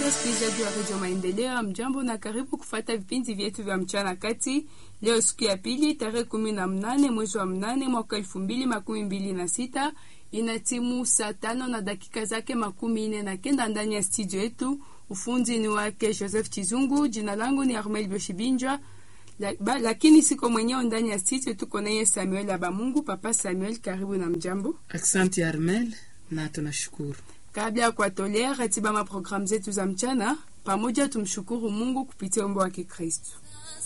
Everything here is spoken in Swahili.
Msikilizaji wa redio Maendeleo, mjambo na karibu kufata vipindi vyetu vya mchana kati. Leo siku ya pili tarehe kumi na mnane mwezi wa mnane mwaka elfu mbili makumi mbili na sita ina timu saa tano na dakika zake makumi nne na kenda ndani ya studio yetu. Ufundi ni wake Joseph Chizungu, jina langu ni Armel Boshibinjwa la, ba, lakini siko mwenyewe ndani ya studio, tuko naye Samuel Abamungu. Papa Samuel, karibu na mjambo. Asante Armel, na tunashukuru. Kabla ya kuwatolea ratiba maprogramu zetu za mchana pamoja, tumshukuru Mungu kupitia wimbo wa Kikristo.